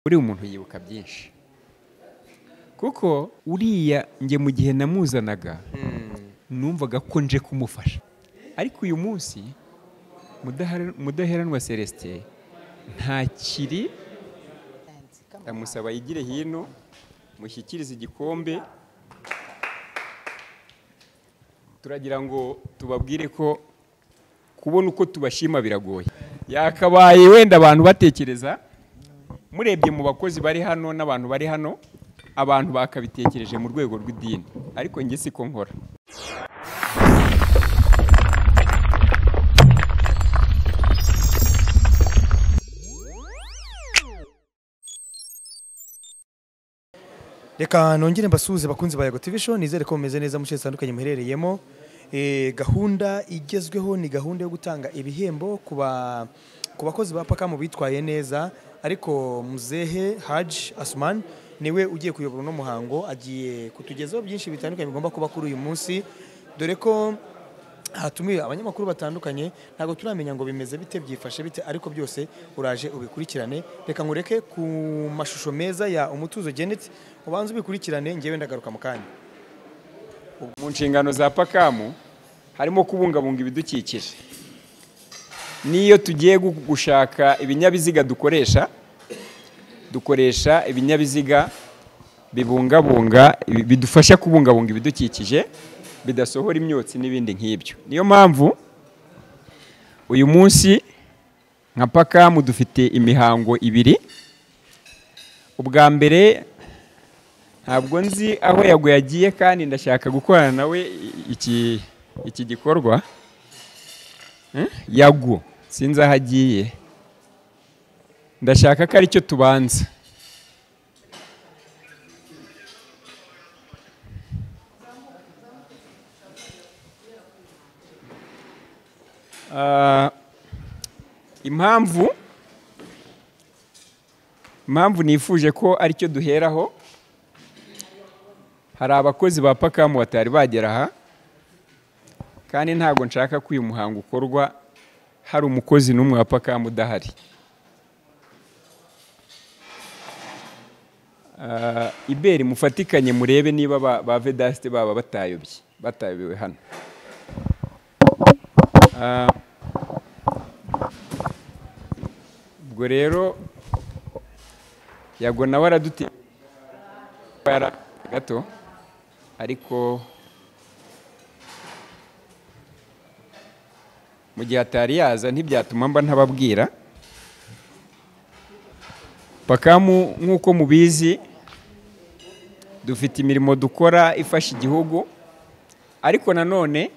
buriya umuntu yibuka byinshi kuko uriya njye mu gihe namuzanaga numvaga ko nje kumufasha ariko uyu munsi mudaheranwa celestin ntakiri ndamusaba yigire hino mushyikirize igikombe turagira ngo tubabwire ko kubona uko tubashima biragoye yakabaye wenda abantu batekereza murebye mu bakozi bari hano n'abantu bari hano abantu bakabitekereje mu rwego rw'idini ariko njye siko nkora reka nongere mbasuhuze bakunzi ba yego tivi show nizere ko mumeze neza mu bice bitandukanye muherereyemo Eh, gahunda igezweho ni gahunda yo gutanga ibihembo ku ba- ku bakozi ba pakamu bitwaye neza ariko muzehe haji asumani niwe ugiye kuyobora uno muhango agiye kutugezaho byinshi bitandukanye bigomba kuba kuri uyu munsi dore ko hatumiwe abanyamakuru batandukanye ntabwo turamenya ngo bimeze bite byifashe bite ariko byose uraje ubikurikirane reka nkureke ku mashusho meza ya umutuzo geneti ubanze ubikurikirane ngewe ndagaruka mu kanya mu nshingano za pakamu harimo kubungabunga ibidukikije n'iyo tugiye gu- gushaka ibinyabiziga dukoresha dukoresha ibinyabiziga bibungabunga ibi- bidufasha kubungabunga ibidukikije bidasohora imyotsi n'ibindi nk'ibyo niyo mpamvu uyu munsi nka pakamu dufite imihango ibiri ubwa mbere ntabwo nzi aho yago yagiye kandi ndashaka gukorana nawe iki iki gikorwa Hmm? yago sinzi aho agiye ndashaka ko aricyo tubanza Ah, impamvu impamvu nifuje ko aricyo duheraho hari abakozi ba pakamu batari bagera aha kandi ntabwo nshaka ko uyu muhango ukorwa hari umukozi n'umwe wa pakamu udahari Ah, iberi mufatikanye murebe niba ba- ba vedasite baba batayobye batayobewe hano Ah, ubwo rero yago nawe araduteye bara gato ariko mu gihe atari yaza ntibyatuma mba ntababwira pakamu nk'uko mubizi dufite imirimo dukora ifasha igihugu ariko nanone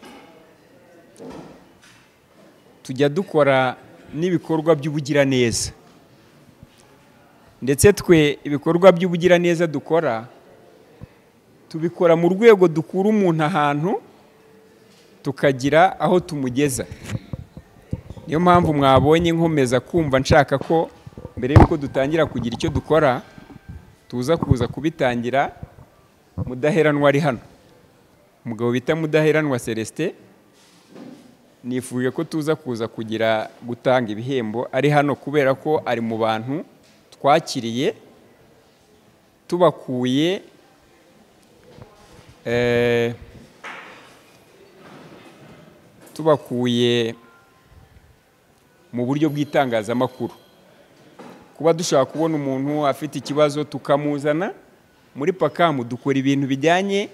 tujya dukora n'ibikorwa by'ubugiraneza ndetse twe ibikorwa by'ubugiraneza dukora tubikora mu rwego dukura umuntu ahantu tukagira aho tumugeza niyo mpamvu mwabonye nkomeza kumva nshaka ko mbere y'uko dutangira kugira icyo dukora tuza kuza kubitangira mudaheranwa ari hano umugabo bita mudaheranwa celestin nifuje ko tuza kuza kugira gutanga ibihembo ari hano kubera ko ari mu bantu twakiriye tubakuye eh, tubakuye mu buryo bw'itangazamakuru kuba dushobora kubona umuntu afite ikibazo tukamuzana muri pakamu dukora ibintu bijyanye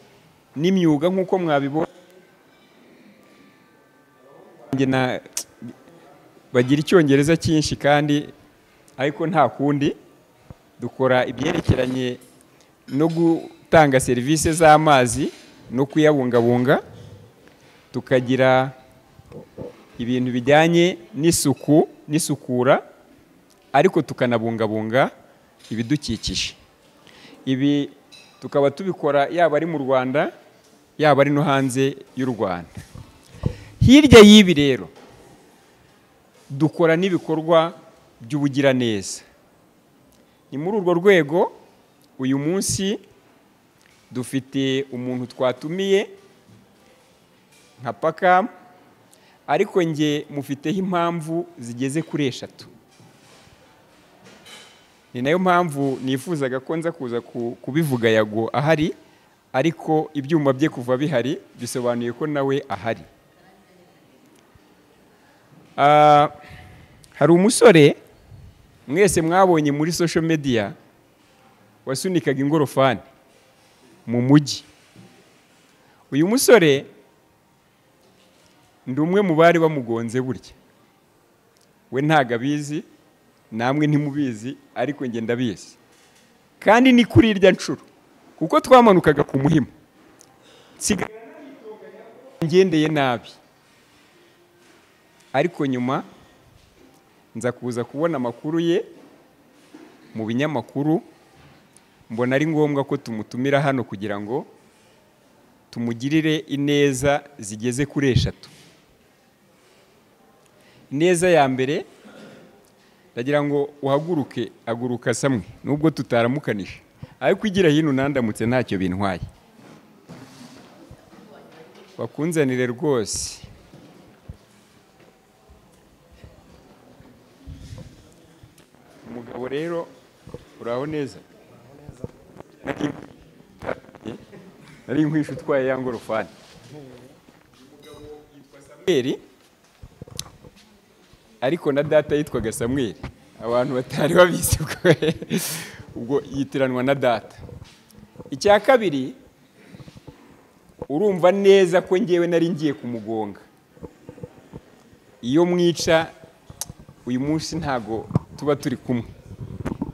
n'imyuga nk'uko mwabibonye Njye na- bagira icyongereza cyinshi kandi ariko nta kundi dukora ibyerekeranye no gutanga serivisi z'amazi no kuyabungabunga tukagira ibintu bijyanye n'isuku n'isukura ariko tukanabungabunga ibidukikije ibi tukaba tubikora yaba ari mu rwanda yaba ari no hanze y'u rwanda hirya y'ibi rero dukora n'ibikorwa by'ubugiraneza ni muri urwo rwego uyu munsi dufite umuntu twatumiye nka pakamu ariko nge mufiteho impamvu zigeze kuri eshatu ni nayo mpamvu nifuzaga ko nza kuza ku- kubivuga yago ahari ariko ibyuma bye kuva bihari bisobanuye ko nawe ahari Ah, hari umusore mwese mwabonye muri social media wasunikaga ingorofani mu mujyi uyu musore ndi umwe mu bari bamugonze burya we ntago abizi namwe ntimubizi ariko njye ndabizi kandi ni kuri irya nshuro kuko twamanukaga ku muhima nsigaye naritoga, ngendeye nabi ariko nyuma nza kuza kubona amakuru ye mu binyamakuru mbona ari ngombwa ko tumutumira hano kugira ngo tumugirire ineza zigeze kuri eshatu ineza ya mbere ndagira ngo uhaguruke aguruka samwe nubwo tutaramukanije ariko igira hino unandamutse ntacyo bintwaye bakunzanire rwose umugabo rero uraho neza nari nkwishe utwaye ya ngorofani samweri ariko na data yitwaga samweri abantu batari babizi ubwo ubwo yitiranwa na data icya kabiri urumva neza ko ngewe nari ngiye kumugonga iyo mwica uyu munsi ntago tuba turi kumwe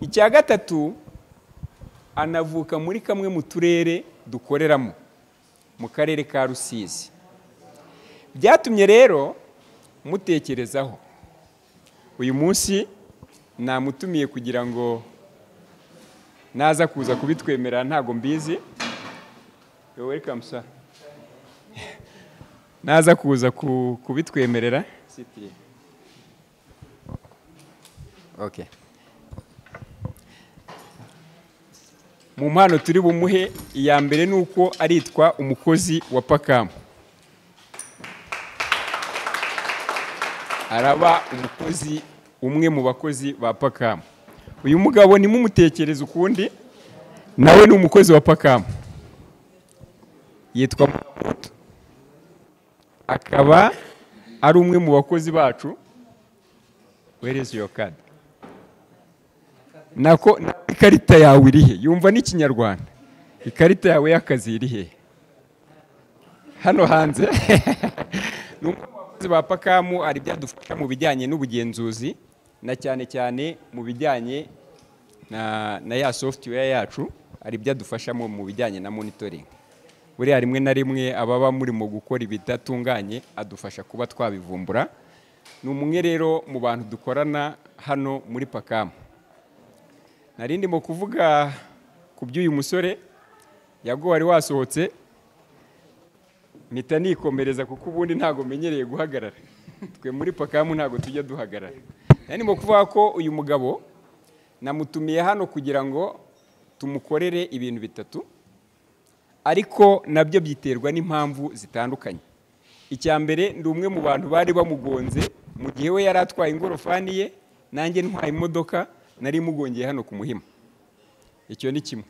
icya gatatu anavuka muri kamwe mu turere dukoreramo mu karere ka rusizi byatumye rero mutekerezaho uyu munsi namutumiye kugira ngo naza kuza kubitwemerera ntago mbizi Yo, welcome, sir. naza kuza ku- kubitwemerera Sit here. Okay. mu mpano turi bumuhe iya mbere ni uko aritwa umukozi wa pakamu araba umukozi umwe mu bakozi ba pakamu uyu mugabo nimumutekereze ukundi nawe ni umukozi wa pakamu yitwa Mukamuto. akaba ari umwe mu bakozi bacu where is your card nako ikarita yawe iri he yumva n'ikinyarwanda ikarita yawe y'akazi iri he hano hanze ni umwe mu bakozi ba pakamu hari ibyadufasha mu bijyanye n'ubugenzuzi na cyane cyane mu bijyanye na, na ya software yacu hari ibyadufashamo mu bijyanye na monitoring buriya rimwe na rimwe ababa murimo gukora ibidatunganye adufasha kuba twabivumbura ni umwe rero mu bantu dukorana hano muri pakamu nari ndimo kuvuga ku by'uyu musore yago wari wasohotse mpita nikomereza kuko ubundi ntabwo menyereye guhagarara twe muri pakamu ntabwo tujya duhagarara nari ndimo kuvuga ko uyu mugabo namutumiye hano kugira ngo tumukorere ibintu bitatu ariko nabyo byiterwa n'impamvu zitandukanye icya mbere ndi umwe mu bantu bari bamugonze mu gihe we yari atwaye ingorofani ye nanjye ntwaye imodoka nari mugongeye hano ku muhima icyo ni kimwe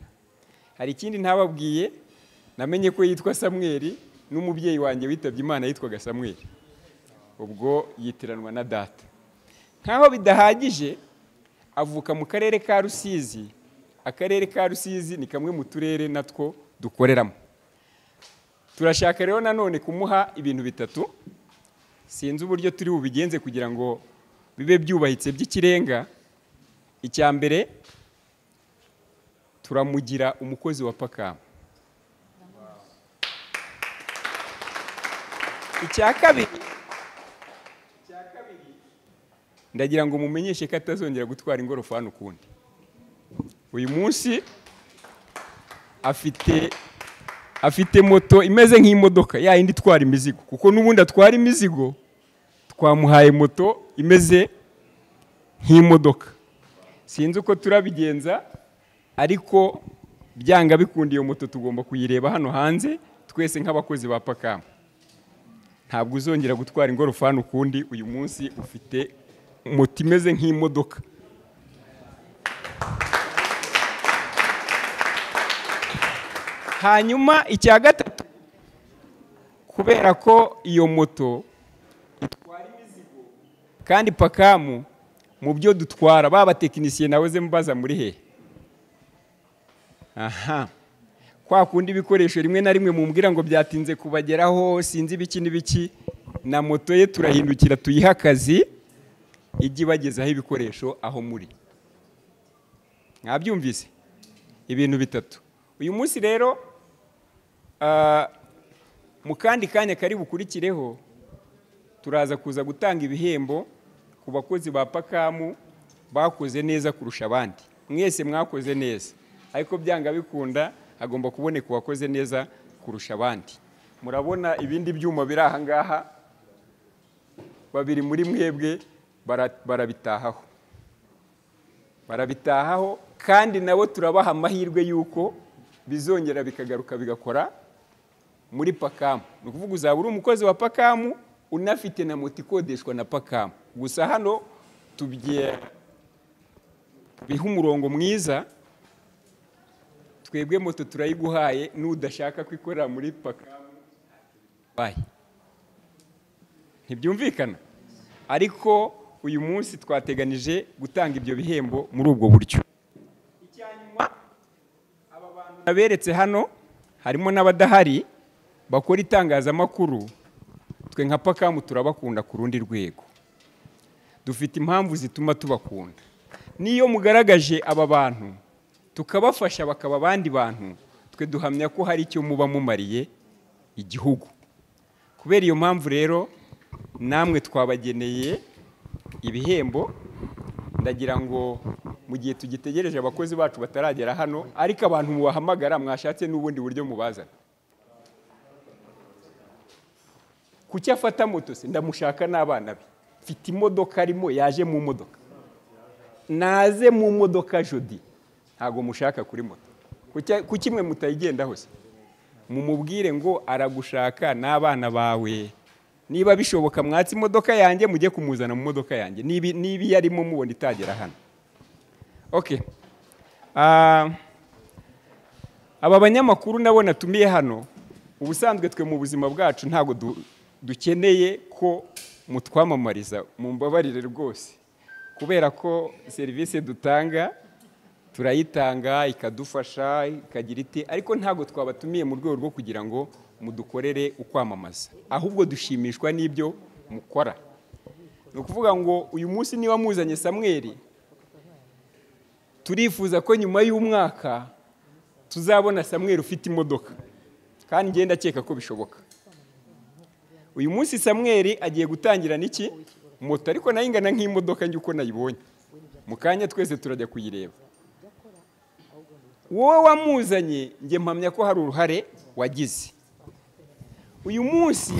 hari ikindi ntababwiye namenye ko yitwa samweri n'umubyeyi wanjye witabye imana yitwaga samweri ubwo yitiranwa na data nkaho bidahagije avuka mu karere ka rusizi akarere ka rusizi ni kamwe mu turere natwo dukoreramo turashaka rero nanone kumuha ibintu bitatu sinzi uburyo turi bubigenze kugira ngo bibe byubahitse by'ikirenga icya mbere turamugira umukozi wa pakamu icya kabiri ndagira ngo mumenyeshe ko atazongera gutwara ingorofani ukundi uyu munsi afite afite moto imeze nk'imodoka ya yindi itwara imizigo kuko n'ubundi atwara imizigo twamuhaye moto imeze nk'imodoka sinzi uko turabigenza ariko byanga bikunda iyo moto tugomba kuyireba hano hanze twese nk'abakozi ba pakamu ntabwo uzongera gutwara ingorofani ukundi uyu munsi ufite moto imeze nk'imodoka hanyuma icya gatatu kubera ko iyo moto itwara imizigo kandi pakamu mu byo dutwara ba batekinisiye nawe ze mubaza muri he aha kwa kundi ibikoresho rimwe na rimwe mumbwira ngo byatinze kubageraho sinzi ibiki n'ibiki na moto ye turahindukira tuyihe akazi ijye ibagezaho ibikoresho aho muri mwabyumvise ibintu bitatu uyu munsi rero mu kandi kanya kari bukurikireho turaza kuza gutanga ibihembo ku bakozi ba pakamu bakoze neza kurusha abandi mwese mwakoze neza ariko byanga bikunda hagomba kuboneka uwakoze neza kurusha abandi murabona ibindi byuma biri aha ngaha babiri muri mwebwe barabitahaho barabitahaho kandi nabo turabaha amahirwe y'uko bizongera bikagaruka bigakora muri pakamu ni ukuvuga uzaba uri umukozi wa pakamu unafite na moto ikodeshwa na pakamu gusa hano tubiha umurongo mwiza twebwe moto turayiguhaye n'udashaka kwikorera muri pakamu ntibyumvikana ariko uyu munsi twateganije gutanga ibyo bihembo muri ubwo buryo aba bantu naberetse hano harimo n'abadahari bakora itangazamakuru twe nka pakamu turabakunda ku rundi rwego dufite impamvu zituma tubakunda n'iyo mugaragaje aba bantu tukabafasha bakaba abandi bantu twe duhamya ko hari icyo muba mumariye igihugu kubera iyo mpamvu rero namwe twabageneye ibihembo ndagira ngo mu gihe tugitegereje abakozi bacu bataragera hano ariko abantu mubahamagara mwashatse n'ubundi buryo mubazana kuki afata moto se ndamushaka n'abana be mfite imodoka arimo yaje mu modoka naze mu modoka jodi ntabwo mushaka kuri moto kuki mwe mutayigendaho se mumubwire ngo aragushaka n'abana bawe niba bishoboka mwatse imodoka yanjye mujye kumuzana mu modoka yanjye niba iyo arimo mubona itagera hano oke aba banyamakuru nabo natumiye hano ubusanzwe twe mu buzima bwacu ntabwo dukeneye ko mutwamamariza mu mbabarire rwose kubera ko serivisi dutanga turayitanga ikadufasha ikagira iti ariko ntabwo twabatumiye mu rwego rwo kugira ngo mudukorere ukwamamaza ahubwo dushimishwa n'ibyo mukora ni ukuvuga ngo uyu munsi niba muzanye samweri turifuza ko nyuma y'umwaka tuzabona samweri ufite imodoka kandi ngenda akeka ko bishoboka uyu munsi samweri agiye gutangira n'iki moto ariko nayo ingana nk'imodoka njye uko nayibonye mu kanya twese turajya kuyireba wowe wamuzanye njye mpamya ko hari uruhare wagize uyu munsi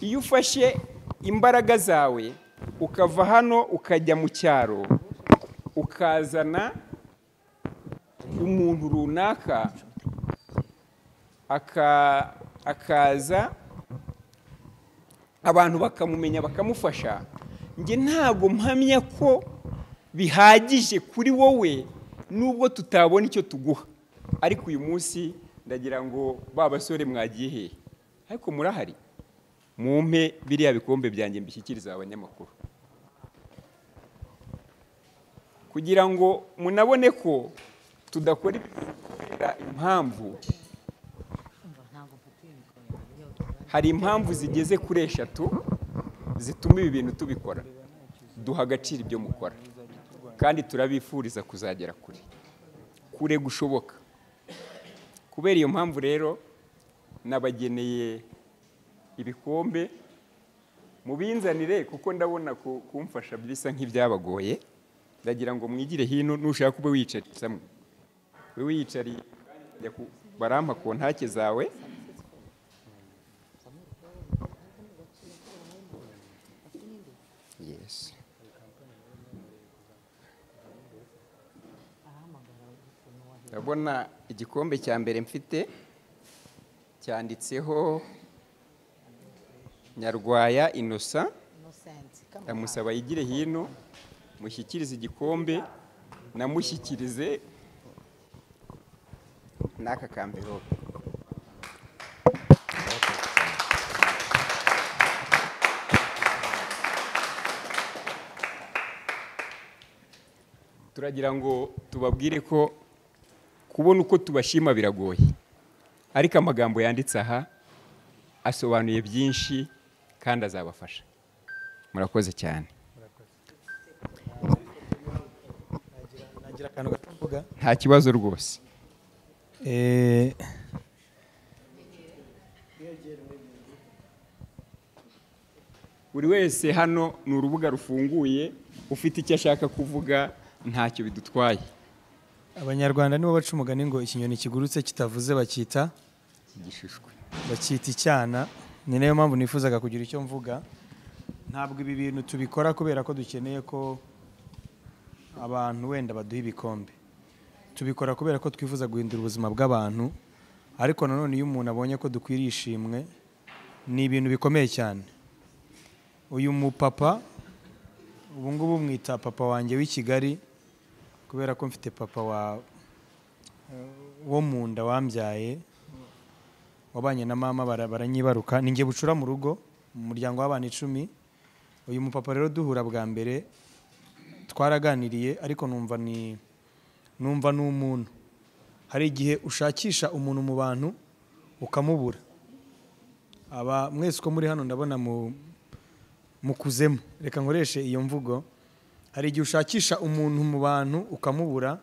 iyo ufashe imbaraga zawe ukava hano ukajya mu cyaro ukazana umuntu runaka akaza abantu bakamumenya bakamufasha njye ntabwo mpamya ko bihagije kuri wowe nubwo tutabona icyo tuguha ariko uyu munsi ndagira ngo ba basore mwagiye hehe ariko murahari mumpe biriya bikombe byanjye mbishyikiriza abanyamakuru kugira ngo munabone ko tudakora impamvu hari impamvu zigeze kuri eshatu zituma ibi bintu tubikora duha agaciro ibyo mukora kandi turabifuriza kuzagera kure kure gushoboka kubera iyo mpamvu rero nabageneye ibikombe mubinzanire kuko ndabona kumfasha bisa nk'ibyabagoye ndagira ngo mwigire hino nushaka ube wicaritse amwe ube wiyicariye barampa ku ntake zawe ndabona igikombe cya mbere mfite cyanditseho nyarwaya inosa ndamusaba yigire hino mushyikirize igikombe namushyikirize n'aka kamverope turagira ngo tubabwire ko kubona uko tubashima biragoye ariko amagambo yanditse aha asobanuye byinshi kandi azabafasha murakoze cyane nagira akantu gato mvuga nta kibazo rwose Eh, buri wese hano ni urubuga rufunguye ufite icyo ashaka kuvuga ntacyo bidutwaye abanyarwanda nibo baca umugani ngo ikinyoni kigurutse kitavuze bakita igishishwe bakita icyana ni nayo mpamvu nifuzaga kugira icyo mvuga ntabwo ibi bintu tubikora kubera ko dukeneye ko abantu wenda baduha ibikombe tubikora kubera ko twifuza guhindura ubuzima bw'abantu ariko nanone iyo umuntu abonye ko dukwiriye ishimwe ni ibintu bikomeye cyane uyu mupapa ubu ngubu mwita papa wanjye w'i kigali kubera ko mfite papa wa wo mu nda wambyaye wabanye na mama bara- baranyibaruka ni njye bucura mu rugo mu muryango w'abana icumi uyu mupapa rero duhura bwa mbere twaraganiriye ariko numva ni numva ni umuntu hari igihe ushakisha umuntu mu bantu ukamubura aba mwese uko muri hano ndabona mu mukuzemo reka nkoreshe iyo mvugo hari igihe ushakisha umuntu mu bantu ukamubura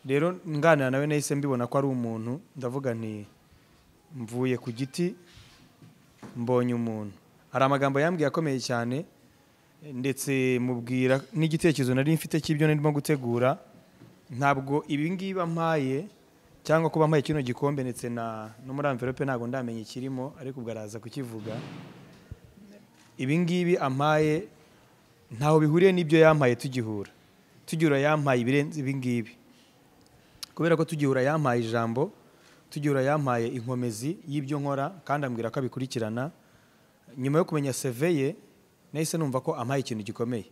rero nganira nawe nahise mbibona ko ari umuntu ndavuga nti mvuye ku giti mbonye umuntu hari amagambo yambwiye akomeye cyane ndetse mubwira n'igitekerezo nari mfite cy'ibyo narimo gutegura ntabwo ibi ngibi ampaye cyangwa kuba ampaye kino gikombe ndetse na no muri amverope ntabwo ndamenya ikirimo ariko ubwo araza kukivuga ibi ngibi ampaye ntaho bihuriye n'ibyo yampaye tugihura tugihura yampaye ibirenze ibi ngibi kubera ko tugihura yampaye ijambo tugihura yampaye inkomezi y'ibyo nkora kandi ambwira ko abikurikirana nyuma yo kumenya seve ye nahise numva ko ampaye ikintu gikomeye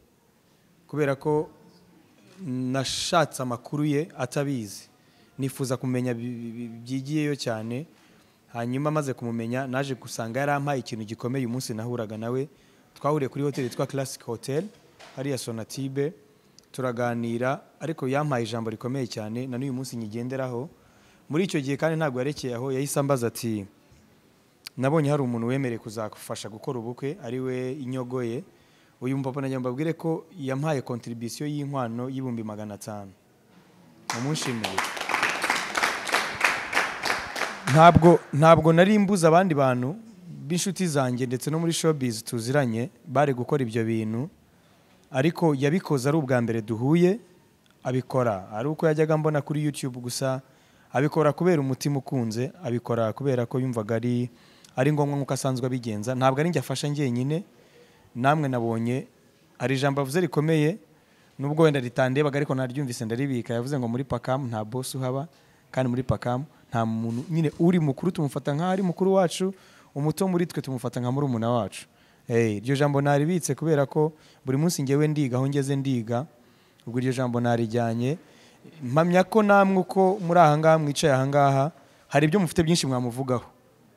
kubera ko nashatse amakuru ye atabizi nifuza kumenya bi- bi- bi- byigiyeyo cyane hanyuma maze kumumenya naje gusanga yari ampaye ikintu gikomeye umunsi nahuraga nawe twahuriye kuri hoteli yitwa classic hotel hariya sonatibe turaganira ariko yampaye ijambo rikomeye cyane na n'uyu munsi nyigenderaho muri icyo gihe kandi ntabwo yarekeye aho yahise ambaza ati nabonye hari umuntu wemerewe kuzagufasha gukora ubukwe ari we inyogoye uyu mupapa nagira ngo mbabwire ko yampaye kontribisiyo y'inkwano y'ibihumbi magana atanu namushimire ntabwo ntabwo nari mbuze abandi bantu b'inshuti zanjye ndetse no muri showbiz tuziranye bari gukora ibyo bintu ariko yabikoze ari ubwa mbere duhuye abikora ari uko yajyaga mbona kuri youtube gusa abikora kubera umutima ukunze abikora kubera ko yumvaga ari ari ngombwa nk'uko asanzwe abigenza ntabwo ari njye afasha njyenyine namwe nabonye hari ijambo avuze rikomeye nubwo wenda ritandebaga ariko naryumvise ndaribika yavuze ngo muri pakamu nta bosi uhaba kandi muri pakamu nta muntu nyine uri mukuru tumufata nk'aho ari mukuru wacu umuto muri twe tumufata nka murumuna wacu Eh, iryo jambo naribitse kubera ko buri munsi ngewe ndiga aho ngeze ndiga ubwo iryo jambo narijyanye mpamya ko namwe uko muri aha ngaha mwicaye aha ngaha hari ibyo mufite byinshi mwamuvugaho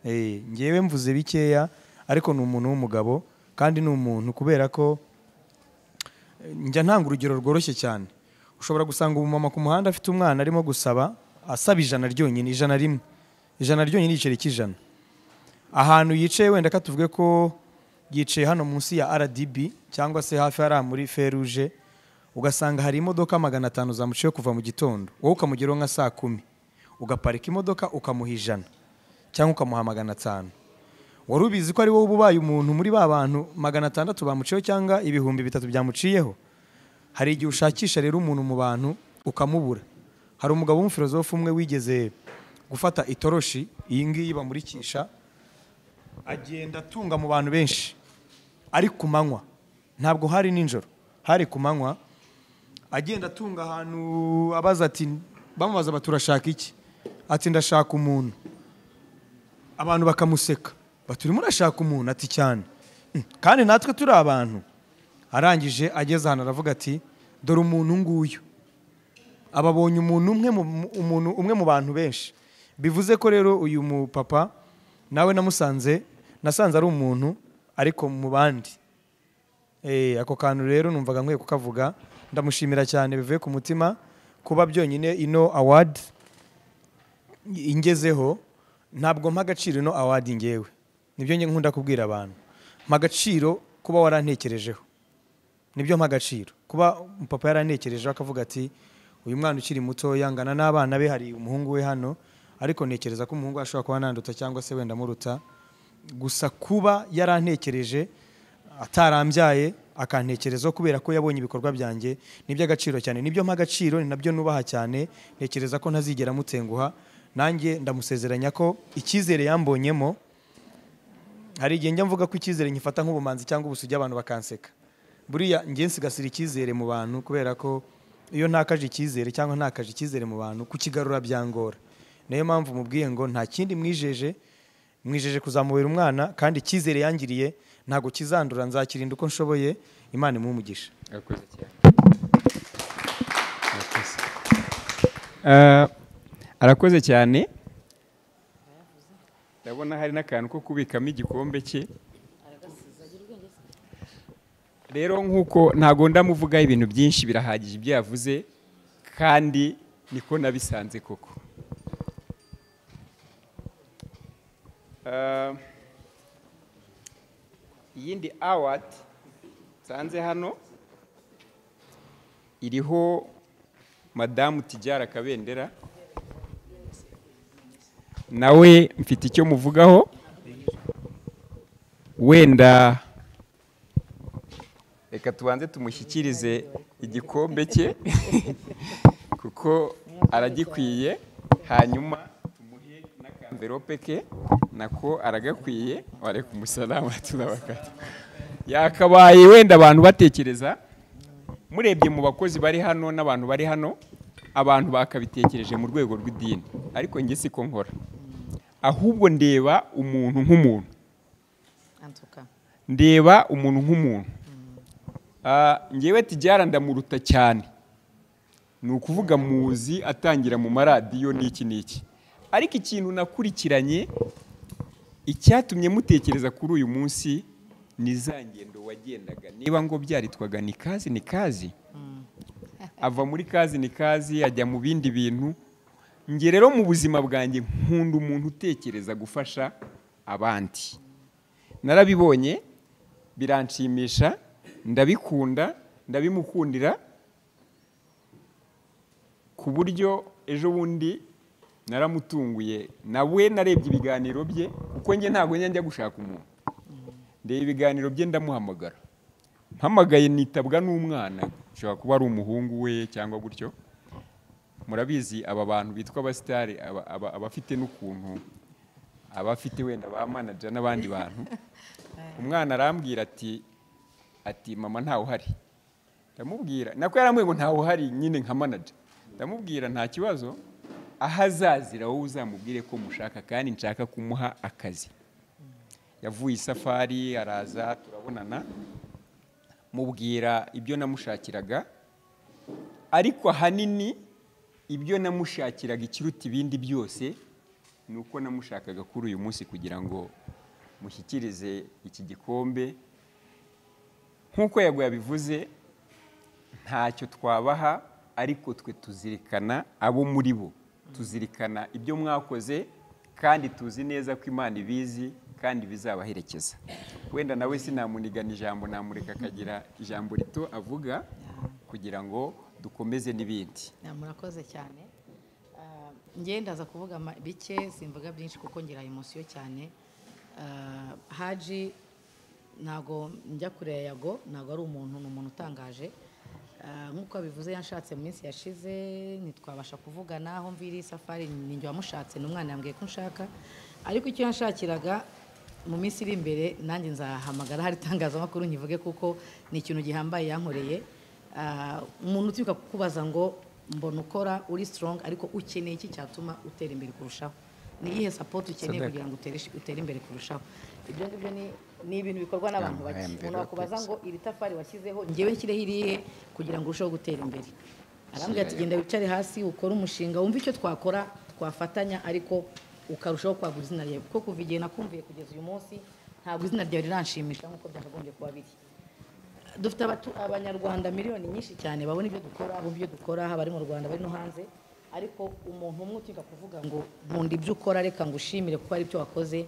Eh, ngewe mvuze bikeya ariko ni umuntu w'umugabo kandi ni umuntu kubera ko njya ntanga urugero rworoshye cyane ushobora gusanga umumama ku muhanda afite umwana arimo gusaba asaba ijana ryonyine ijana rimwe ijana ryonyine igiceri cy'ijana ahantu yicaye wenda ka tuvuge ko yicaye hano munsi ya rdb cyangwa se hafi hariya muri feruje ugasanga hari imodoka magana atanu zamuciye kuva mu gitondo wowe ukamugeraho nka saa kumi ugaparika imodoka ukamuha ijana cyangwa ukamuha magana atanu wari ubizi ko ari wowe uba ubaye umuntu muri ba bantu magana atandatu bamuciyeho cyangwa ibihumbi bitatu byamuciyeho hari igihe ushakisha rero umuntu mu bantu ukamubura hari umugabo w'umufilozofu umwe wigeze gufata itoroshi iyi ngiyi bamurikisha agenda atunga mu bantu benshi ari ku manywa ntabwo hari nijoro hari ku manywa agenda atunga ahantu abaza ati bamubaza bati urashaka iki ati ndashaka umuntu abantu bakamuseka bati urimo urashaka umuntu ati cyane "Mm, kandi natwe turi abantu arangije ageze ahantu aravuga ati dore umuntu nguyu ababonye umuntu umwe mu mu- umuntu umwe mu bantu benshi bivuze ko rero uyu mupapa nawe namusanze nasanze ari umuntu ariko mu bandi Eh, ako kantu rero numvaga nkwiye kukavuga ndamushimira cyane bivuye ku mutima kuba byonyine ino awadi ingezeho ntabwo mpa agaciro ino awadi ngewe nibyo njye nkunda kubwira abantu mpa agaciro kuba warantekerejeho nibyo mpa agaciro kuba papa yarantekerejeho akavuga ati uyu mwana ukiri muto yangana n'abana be hari umuhungu we hano ariko ntekereza ko umuhungu we ashobora kuba nanduta cyangwa se wenda amuruta gusa kuba yarantekereje atarambyaye akantekerezaho kubera ko yabonye ibikorwa byanjye ni iby'agaciro cyane nibyo mpa agaciro ni nabyo nubaha cyane ntekereza ko ntazigera mutenguha nanjye ndamusezeranya ko icyizere yambonyemo hari igihe njya mvuga ko icyizere nkifata nk'ubumanzi cyangwa ubusugi abantu bakanseka buriya njye nsigasira icyizere mu bantu kubera ko iyo ntakaje icyizere cyangwa ntakaje icyizere mu bantu kukigarura byangora niyo mpamvu mubwiye ngo nta kindi mwijeje mwijeje kuzamubera umwana kandi icyizere yangiriye ntabwo kizandura nzakirinda uko nshoboye imana imumugisha Urakoze cyane. arakoze cyane ndabona hari n'akantu ko kubikamo igikombe cye rero nk'uko ntago ndamuvugaho ibintu byinshi birahagije ibyo yavuze kandi niko nabisanze koko Eh, iyindi awadi nsanze hano iriho madamu tijyara kabendera nawe mfite icyo muvugaho wenda reka tubanze tumushyikirize igikombe cye kuko aragikwiye hanyuma tumuhe n'akamverope ke nako aragakwiye wareka umusalama turabakata yakabaye wenda abantu batekereza murebye mu bakozi bari hano n'abantu bari hano abantu bakabitekereje mu rwego rw'idini ariko njye siko nkora ahubwo ndeba umuntu nk'umuntu en tout cas. ndeba umuntu nk'umuntu Ah, njyewe tijyara ndamuruta cyane ni ukuvuga muzi atangira mu maradiyo n'iki n'iki ariko ikintu nakurikiranye icyatumye mutekereza kuri uyu munsi ni za ngendo wagendaga niba ngo byaritwaga ni kazi ni kazi ava muri kazi ni kazi ajya mu bindi bintu nge rero mu buzima bwanjye nkunda umuntu utekereza gufasha abandi narabibonye biranshimisha ndabikunda ndabimukundira ku buryo ejo bundi naramutunguye nawe narebye ibiganiro bye kuko njye ntabwo njya njya gushaka umuntu ndeba ibiganiro bye ndamuhamagara mpamagaye nitabwa n'umwana ushobora kuba ari umuhungu we cyangwa gutyo murabizi aba bantu bitwa abasitari aba- aba- abafite n'ukuntu aba afite wenda ba manager n'abandi bantu umwana arambwira ati ati mama ntawe uhari ndamubwira nako yaramubwiye ngo ntawe uhari nyine nka manager ndamubwira nta kibazo aho azazira wowe uzamubwire ko mushaka kandi nshaka kumuha akazi yavuye isafari araza turabonana mubwira ibyo namushakiraga ariko ahanini ibyo namushakiraga ikiruta ibindi byose ni uko namushakaga kuri uyu munsi kugira ngo mushyikirize iki gikombe nk'uko yego yabivuze ntacyo twabaha ariko twe tuzirikana abo muri bo tuzirikana ibyo mwakoze kandi tuzi neza ko imana ibizi kandi bizabaherekeza wenda nawe sinamunigana ijambo namureka akagira ijambo rito avuga kugira ngo dukomeze n'ibindi Na murakoze cyane Ah, njye ndaza kuvuga ama- bike simvuga byinshi kuko ngira emosiyo cyane Ah, haji ntago njya kure ya yago ntago ari umuntu ni umuntu utangaje Ah, nk'uko abivuze yanshatse mu minsi yashize ntitwabasha kuvugana aho mviri safari ni njye wamushatse ni umwana yambwiye ko nshaka ariko icyo yanshakiraga mu minsi iri imbere nanjye nzahamagara hari itangazamakuru nkivuge kuko ni ikintu gihambaye yankoreye Ah, umuntu utibuka kukubaza ngo mbona ukora uri strong ariko ukeneye iki cyatuma utera imbere kurushaho ni iyihe support ukeneye Sadaka. kugira ngo utere, utere imbere kurushaho ibyo ngibyo ni- ni ibintu bikorwa n'abantu Amahembe, bake umuntu rero wakubaza twese. ngo iri tafari washyizeho ngewe nshyireho irihe kugira ngo urusheho gutera imbere arambwira ati genda wicare hasi ukore umushinga wumve icyo twakora twafatanya ariko ukarushaho kwagura izina ryawe kuko kuva igihe nakumviye kugeza uyu munsi ntabwo izina ryawe riranshimisha nk'uko byakagombye kuba biri dufite abatu- abanyarwanda miliyoni nyinshi cyane babona ibyo dukora abumva ibyo dukora haba ari mu rwanda bari no hanze ariko umuntu umwe utinda kuvuga ngo nkunda ibyo ukora reka ngushimire kuko hari ibyo wakoze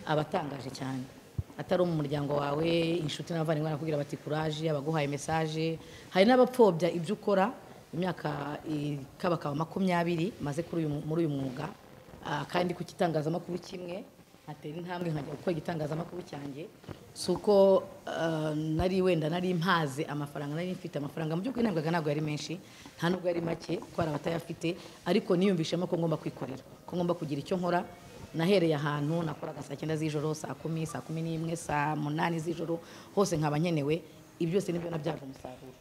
aba atangaje cyane atari mu muryango wawe inshuti n'abavandimwe barakubwira bati kuraje abaguhaye mesaje hari n'abapfobya ibyo ukora imyaka ikabakaba makumyabiri maze kuri uyu- muri uyu mwuga Ah, kandi ku gitangazamakuru kimwe nkatera intambwe nkajya gukora igitangazamakuru cyanjye si uko ah, nari wenda nari mpaze amafaranga nari mfite amafaranga mu by'ukuri ntabwo ntabwo yari menshi nta nubwo yari make kuko hari abatayafite ariko niyumvishemo ko ngomba kwikorera ko ngomba kugira icyo nkora nahereye ahantu nakoraga saa cyenda z'ijoro saa kumi saa kumi n'imwe saa munani z'ijoro hose nkaba nkenewe ibyo byose nibyo nabyaje umusaruro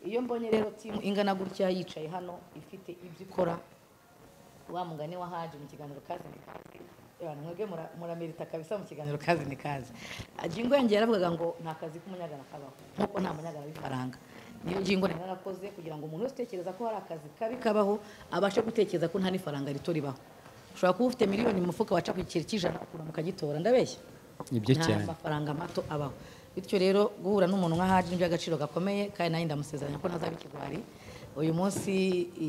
iyo mbonye rero timu ingana gutya yicaye hano ifite ibyo ikora wa mugani wa haje mu kiganiro kazi ni kazi Ewana, mwebwe mura- muramerita kabisa mu kiganiro kazi ni kazi jingo yanjye yaravugaga ngo nta kazi k'umunyagana kabaho nk'uko nta munyagana w'ifaranga niyo ngingo nari narakoze kugira ngo umuntu wese utekereza ko hari akazi kabi kabaho abashe gutekereza ko nta n'ifaranga rito ribaho ushobora kuba ufite miliyoni mu mufuka waca ku giceri cy'ijana ukuntu mukagitora ndabeshya nibyo nta cyane mafaranga mato abaho bityo rero guhura n'umuntu nka haji ni iby'agaciro gakomeye kandi nanjye ndamusezeranya ko ntazaba ikigwari uyu munsi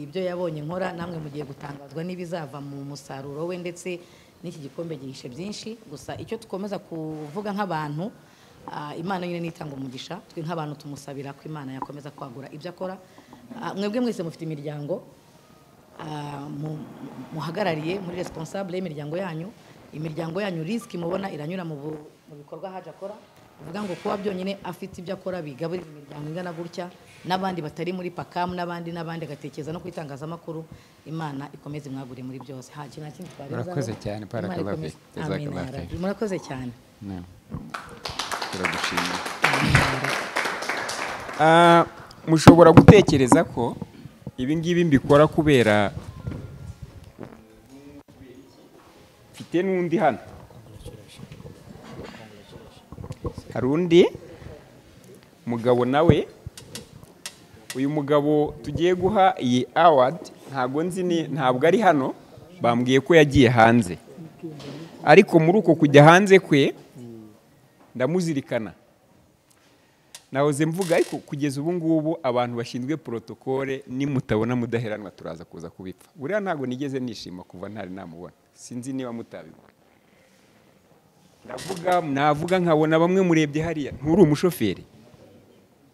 ibyo yabonye nkora namwe mugiye gutangazwa n'ibizava mu musaruro we ndetse n'iki gikombe gihishe byinshi gusa icyo dukomeza kuvuga nk'abantu ah, imana nyine nitanga umugisha twe nk'abantu tumusabira ko imana yakomeza kwagura ibyo akora Ah, mwebwe mwese mufite imiryango ah, mu- muhagarariye muri responsable y'imiryango yanyu imiryango yanyu risk mubona iranyura mu bu- mu bikorwa haje akora bivuga ngo kuba byonyine afite ibyo akora bigaburira imiryango ingana gutya n'abandi batari muri pakamu n'abandi n'abandi agatekereza no ku itangazamakuru imana ikomeze imwagure muri byose haje nta kindi twarenzaho. Murakoze cyane, Imana barakallahu ikomeze. fik, jazakallahu Amin ya Rabbi. fik. murakoze cyane No. turagushimira Amin ya Rabbi. Ah, mushobora gutekereza ko ibi ngibi mbikora kubera mfite n'undi hano hari undi mugabo nawe uyu mugabo tugiye guha iyi award ntabwo nzi ni- ntabwo ari hano bambwiye ko yagiye hanze ariko muri uko kujya hanze kwe ndamuzirikana nahoze mvuga ariko kugeza ubu ngubu abantu bashinzwe porotokole nimutabona mudaheranwa turaza kuza kubipfa buriya ntabwo nigeze nishima kuva ntari namubona sinzi niba mutabibona ndavuga navuga nkabona bamwe murebye hariya nturi umushoferi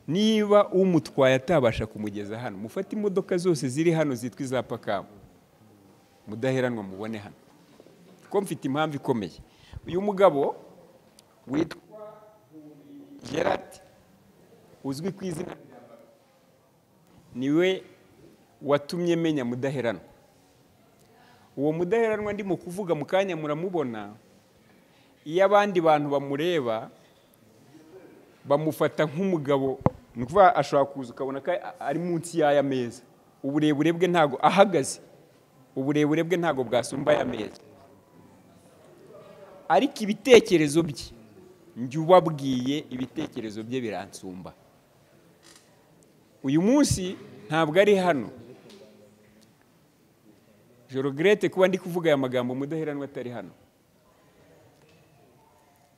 niba umutwaye atabasha kumugeza hano mufate imodoka zose ziri hano zitwa iza pakamu mudaheranwa mubone hano kuko mfite impamvu ikomeye uyu mugabo witwa gerard uzwi ku izina rya Baba. niwe watumye menya mudaheranwa uwo mudaheranwa ndimo kuvuga mu kanya muramubona iyo abandi bantu bamureba bamufata nk'umugabo ni ukuvuga ashobora kuza ukabona ko ari munsi y'aya meza uburebure bwe ntabwo ahagaze uburebure bwe ntabwo bwasumba aya meza ariko ibitekerezo bye njye ubabwiye ibitekerezo bye biransumba uyu munsi ntabwo ari hano jorogirete kuba ndi kuvuga aya magambo mudaheranwa atari hano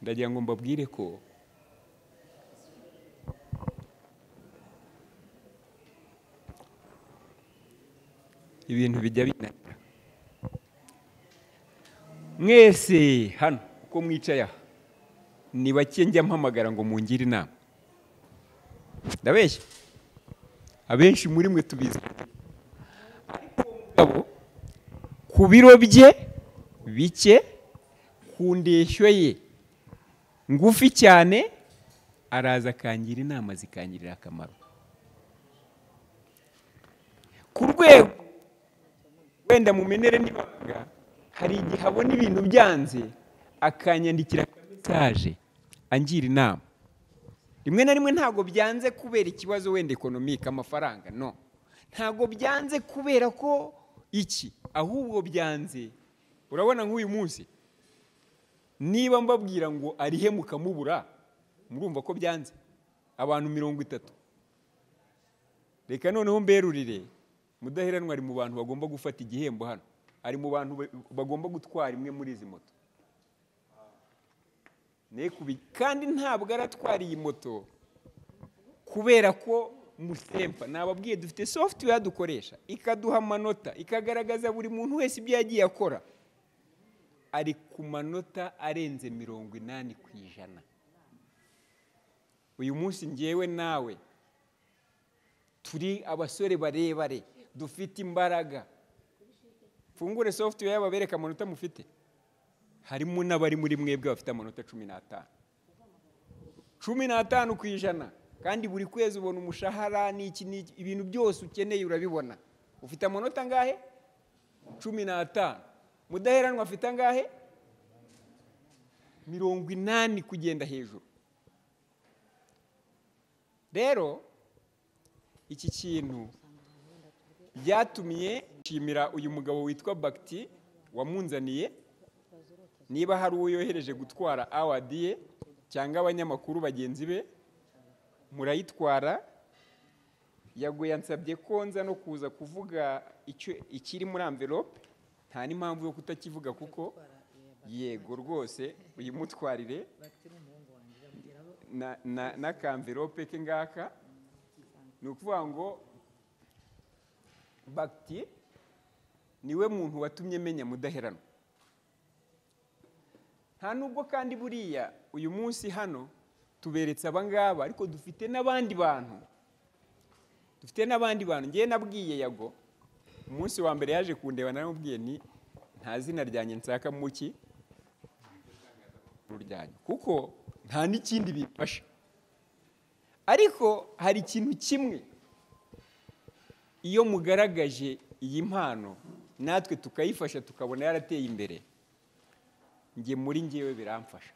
ndagira ngo mbabwire ko ibintu bijya binanira mwese hano uko mwicaye aha ni bake njya mpamagara ngo mungire inama ndabeshya abenshi muri mwe tubizi ariko uwo mugabo ku biro bye bike ku ndeshyo ye ngufi cyane araza akangira inama zikangirira akamaro ku rwego wenda mumenere n'ibanga hari igihe abona ibintu byanze akanyandikira mesaje angira inama rimwe na rimwe ntabwo byanze kubera ikibazo wenda ekonomike amafaranga no ntabwo byanze kubera ko iki ahubwo byanze urabona nk'uyu munsi niba mbabwira ngo arihe mukamubura murumva ko byanze abantu mirongo itatu reka noneho mberurire mudaheranwa ari mu bantu bagomba gufata igihembo hano ari mu bantu ba- bagomba gutwara imwe muri izi moto Ne kubi- kandi ntabwo aratwara iyi moto kubera ko musempa nababwiye dufite software dukoresha ikaduha amanota ikagaragaza buri muntu wese ibyo yagiye akora ari ku manota arenze mirongo inani ku ijana uyu munsi ngewe nawe turi abasore barebare dufite imbaraga mfungure software yabo bereka amanota mufite harimo n'abari muri mwebwe bafite amanota cumi n'atanu cumi n'atanu ku ijana kandi buri kwezi ubona umushahara n'iki n'iki ibintu byose ukeneye urabibona ufite amanota angahe cumi n'atanu mudaheranwa afite angahe mirongo inani kugenda hejuru rero iki kintu byatumye nshimira uyu mugabo witwa bagiti wamunzaniye niba hari uwo yohereje gutwara awadi ye cyangwa abanyamakuru bagenzi be murayitwara yaguye ansabye ko nza no kuza kuvuga ikiri muri amvelope nta n'impamvu yo kutakivuga kuko yego rwose uyimutwarire n'akamvelope ke ngaka ni ukuvuga ngo bagiti niwe muntu watumye menya mudaherano nta nubwo kandi buriya uyu munsi hano tuberetse abangaba ariko dufite n'abandi bantu dufite n'abandi bantu ngewe nabwiye yago umunsi wa mbere yaje kundeba naramubwiye ni nta zina ryanjye nsaka muki ryanjye kuko nta n'ikindi bifasha ariko hari ikintu kimwe iyo mugaragaje iyi mpano natwe tukayifasha tukabona yarateye imbere njye muri ngewe biramfasha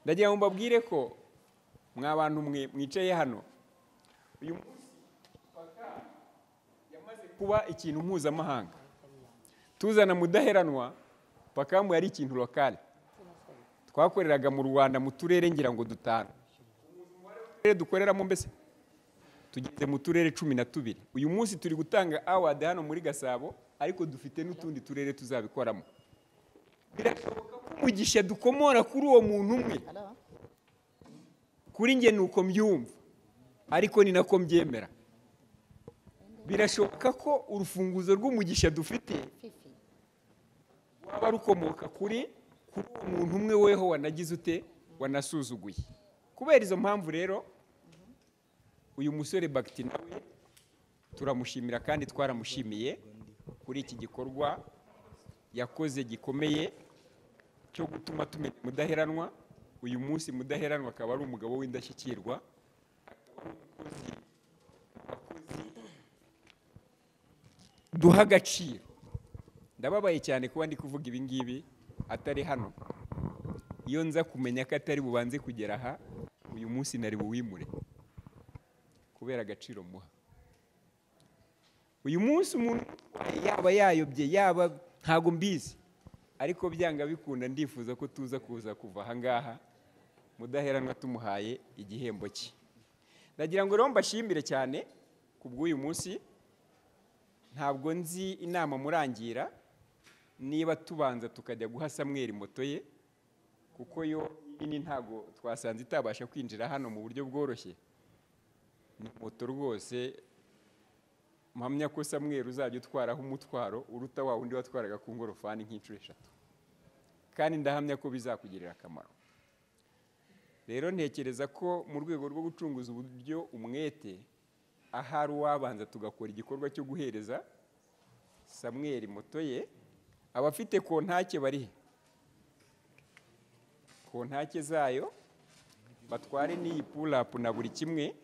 ndagira ngo mbabwire ko mwa bantu mwe mwicaye hano uyu munsi yamaze kuba ikintu mpuzamahanga tuzana mudaheranwa pakamu yari ikintu lokale twakoreraga mu rwanda mu turere ngira ngo dutanu dukoreramo mbese tugeze mu turere cumi na tubiri uyu munsi turi gutanga awadi hano muri gasabo ariko dufite n'utundi turere tuzabikoramo birashoboka ko umugisha dukomora kuri uwo muntu umwe kuri njye ni uko mbyumva ariko ni nako mbyemera birashoboka ko urufunguzo rw'umugisha dufite waba rukomoka kuri kuri uwo muntu umwe weho wanagize ute wanasuzuguye kubera izo mpamvu rero uyu musore bagiti nawe turamushimira kandi twaramushimiye kuri iki gikorwa yakoze gikomeye cyo gutuma tumenya mudaheranwa uyu munsi mudaheranwa akaba ari umugabo w'indashyikirwa duha agaciro ndababaye cyane kuba ndi kuvuga ibi ngibi atari hano iyo nza kumenya ko atari bubanze kugera aha uyu munsi nari buwimure kubera agaciro muha uyu munsi umuntu yaba yayobye yaba ntabwo mbizi ariko byanga bikunda ndifuza ko tuza kuza kuva ahangaha mudaheranwa tumuhaye igihembo cye ndagira ngo rero mbashimire cyane ku bw'uyu munsi ntabwo nzi inama murangira niba tubanza tukajya guha samweri moto ye kuko yo nini ntabwo twasanze itabasha kwinjira hano mu buryo bworoshye ni moto rwose mpamya ko samweri uzajya utwaraho umutwaro uruta wa wundi watwaraga ku ngorofani nk'inshuro eshatu kandi ndahamya ko bizakugirira akamaro rero ntekereza ko mu rwego rwo gucunguza uburyo umwete ahari uwabanza tugakora igikorwa cyo guhereza samweri moto ye abafite kontake bari he kontake zayo batware n'iyi purapu na buri kimwe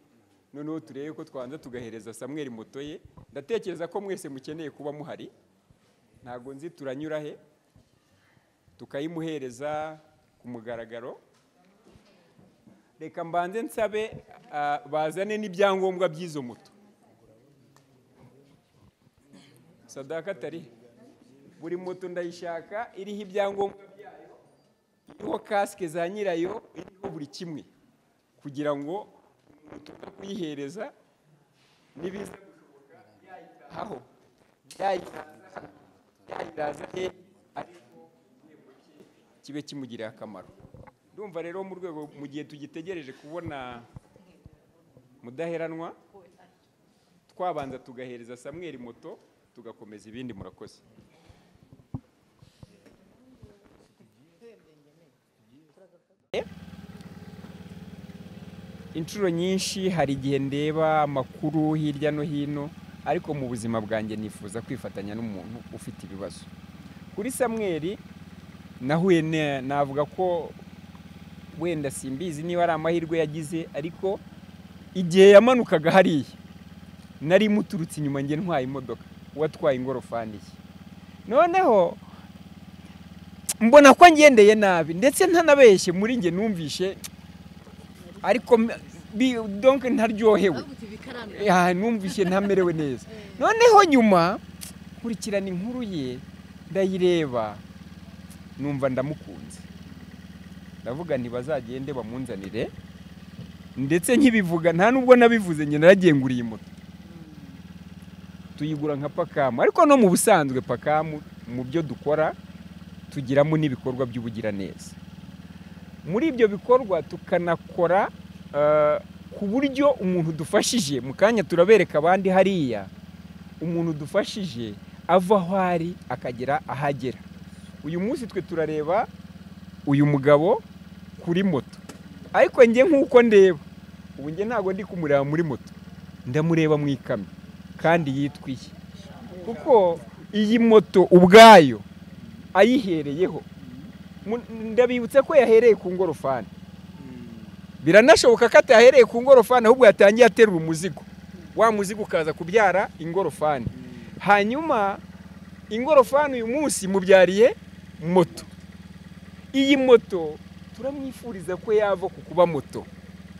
noneho turebe ko twanza tugahereza samweri moto ye ndatekereza ko mwese mukeneye kuba muhari ntabwo nzi turanyura he tukayimuhereza ku mugaragaro reka mbanze nsabe bazane n'ibyangombwa by'izo moto sadaka atari buri moto ndayishaka iriho ibyangombwa byayo iriho kasike za nyirayo iriho buri kimwe kugira ngo utuka kuyihereza n'ibiza gushoboka yayitaho yayiraza he ariko kibe kimugirira akamaro ndumva rero mu rwego mu gihe tugitegereje kubona mudaheranwa twabanza tugahereza samweri moto tugakomeza ibindi murakoze inshuro nyinshi hari igihe ndeba amakuru hirya no hino ariko mu buzima bwanjye nifuza kwifatanya n'umuntu ufite ibibazo kuri samweri nahuye ne- navuga ko wenda simbizi niba ari amahirwe yagize ariko igihe yamanukaga hariya nari muturutse inyuma njye ntwaye imodoka uwatwaye ingorofani ye noneho mbona ko ngendeye nabi ndetse ntanabeshye muri njye numvishe ariko m- bi- donc ntaryohewe bavuga ibi karame ya numvise ntamerewe neza noneho nyuma nkurikirana inkuru ye ndayireba numva ndamukunze ndavuga nti bazagende bamunzanire ndetse nkibivuga nta nubwo nabivuze njye naragiye nguriye moto tuyigura nka pakamu ariko no mu busanzwe pakamu mu byo dukora tugiramo n'ibikorwa by'ubugiraneza muri ibyo bikorwa tukanakora eh, ku buryo umuntu dufashije mu kanya turabereka abandi hariya umuntu dufashije ava aho ari akagera ahagera uyu munsi twe turareba uyu mugabo kuri moto ariko njye nk'uko ndeba ubu njye ntabwo ndi kumureba muri moto ndamureba mu ikamyo kandi yitwiye kuko iyi moto ubwayo ayihereyeho Mu- ndabibutse ko yahereye ku ngorofani biranashoboka ko atahereye ku ngorofani ahubwo yatangiye aterura umuzigo wa muzigo ukaza kubyara ingorofani hanyuma ingorofani uyu munsi mubyariye moto iyi moto turamwifuriza ko yava ku kuba moto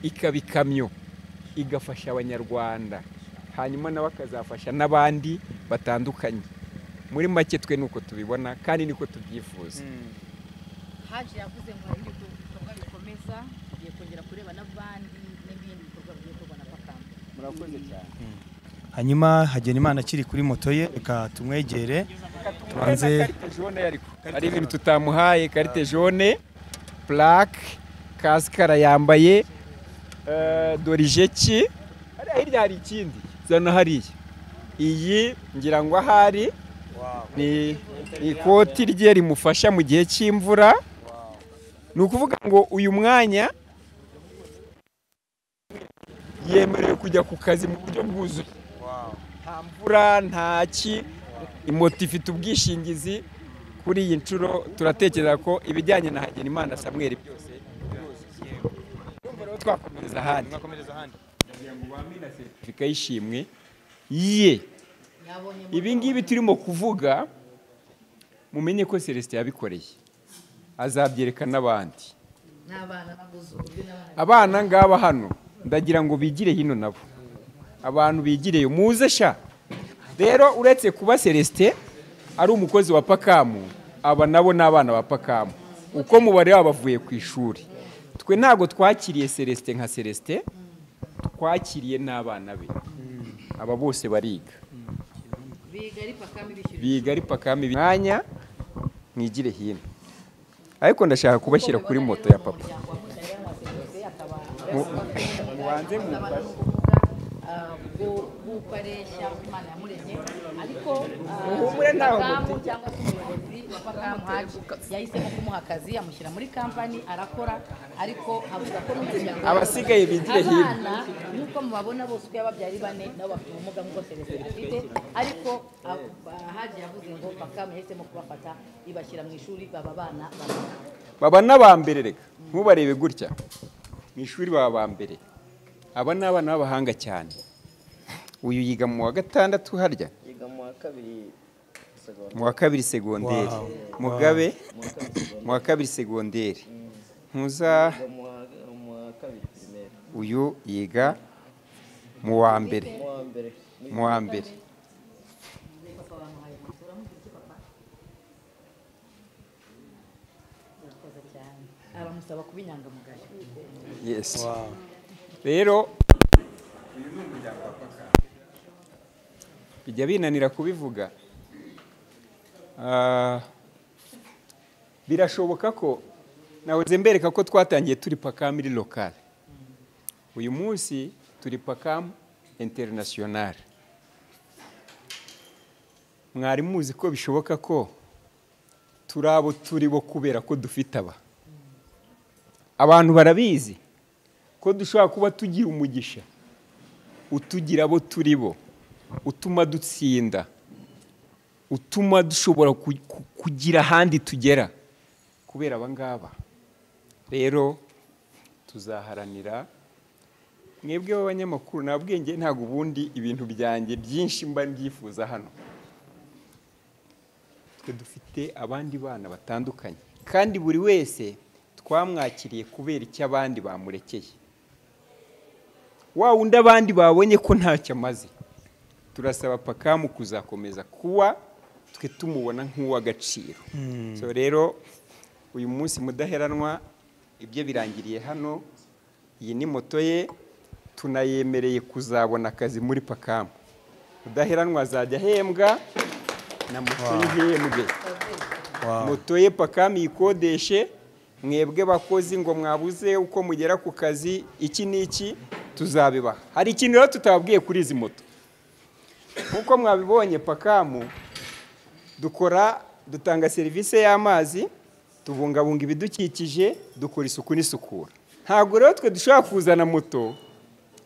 ikaba ikamyo igafasha abanyarwanda hanyuma nawe akazafasha n'abandi batandukanye muri make twe nuko tubibona kandi niko tubyifuza haje yavuze ngo hari ibindi bikorwa bikomeza tugiye kongera kureba n'abandi n'ibindi bikorwa bigiye gukorwa na pakame murakoze cyane hanyuma Hagenimana akiri kuri moto ye reka tumwegere Tubanze- karite jone ariko hari ibintu tutamuhaye karite jone plaque kasike arayambaye eh, dorijeki hariya hirya hari ikindi zana hariya iyi ngira ngo ahari ni ni ikoti rye rimufasha mu gihe cy'imvura ni ukuvuga ngo uyu mwanya yemerewe kujya ku kazi mu buryo bwuzuye nta mvura nta ki moto ifite ubwishingizi kuri iyi nshuro turatekereza ko ibijyanye na Hagenimana Samuel byose Urumva rero twakomereza ahandi kugira ngo bamina seritifika y'ishimwe ye yabonye ibi ngibi turimo kuvuga mumenye ko celestin yabikoreye azabyerekana n'abandi n'abana nabuze uburyo n'abana abana ngaba hano ndagira ngo bigire hino nabo abantu bigireyo muze sha rero uretse kuba celestin ari umukozi wa pakamu aba nabo ni abana ba pakamu uko mubare wabo bavuye ku ishuri twe ntabwo twakiriye celestin nka celestin twakiriye n'abana be aba bose bariga biga ari pakame bishyura biga ari pakame mwanya mwigire hino ariko ndashaka kubashyira kuri moto ya papa mubanze bw'uko areshya imana yamuremye ariko ah, Muhumure ntaho Pakamu muti. cyangwa se umuyobozi wa pakamu haje yahisemo kumuha akazi amushyira muri kampani arakora ariko avuga ko n'umuryango we- Abasigaye bigire hino. abana nk'uko mubabona bose uko yababyari bane nabo bafite ubumuga nk'uko selestin afite ariko ab- ah, haje yavuze ngo pakamu yahisemo kubafata ibashyira mu ishuri baba abana bamwe baba n'abambere reka ntubarebe gutya mu ishuri baba abambere aba ni abana b'abahanga cyane uyu yiga mu wa gatandatu harya yiga mu wa kabiri segonda mu wa kabiri segonderi Wow. mugabe mu wa kabiri segonderi ntuza yiga mu wa mu wa kabiri pirimeri uyu yiga mu wa mbere mu wa mbere mu mu wa mbere aramusaba kuba inyangamugayo yes rero bijya binanira kubivuga Ah, birashoboka ko nahoze mbereka ko twatangiye turi pakamiri lokale uyu munsi turi pakamu interinasiyonari mwari muzi ko bishoboka ko turi abo turi bo kubera ko dufite aba abantu barabizi ko dushobora kuba tugira umugisha utugira abo turi bo utuma dutsinda utuma dushobora ku- ku- kugira ahandi tugera kubera aba ngaba rero tuzaharanira mwebwe b'abanyamakuru nta bwenge ntabwo ubundi ibintu byanjye byinshi mba mbyifuza hano twe dufite abandi bana batandukanye kandi buri wese twamwakiriye kubera icyo abandi bamurekeye wa wundi abandi babonye ko ntacyo amaze turasaba pakamu kuzakomeza kuba twe tumubona nk'uw'agaciro so rero uyu munsi mudaheranwa ibyo birangiriye hano iyi ni moto ye tunayemereye kuzabona akazi muri pakamu mudaheranwa azajya ahembwa na moto y'ihembwe moto ye pakame iyikodeshe mwebwe bakozi ngo mwabuze uko mugera ku kazi iki n'iki tuzabibaha hari ikintu rero tutababwiye kuri izi moto nk'uko mwabibonye pakamu dukora dutanga serivisi y'amazi tubungabunga ibidukikije dukora isuku n'isukura ntabwo rero twe dushobora kuzana moto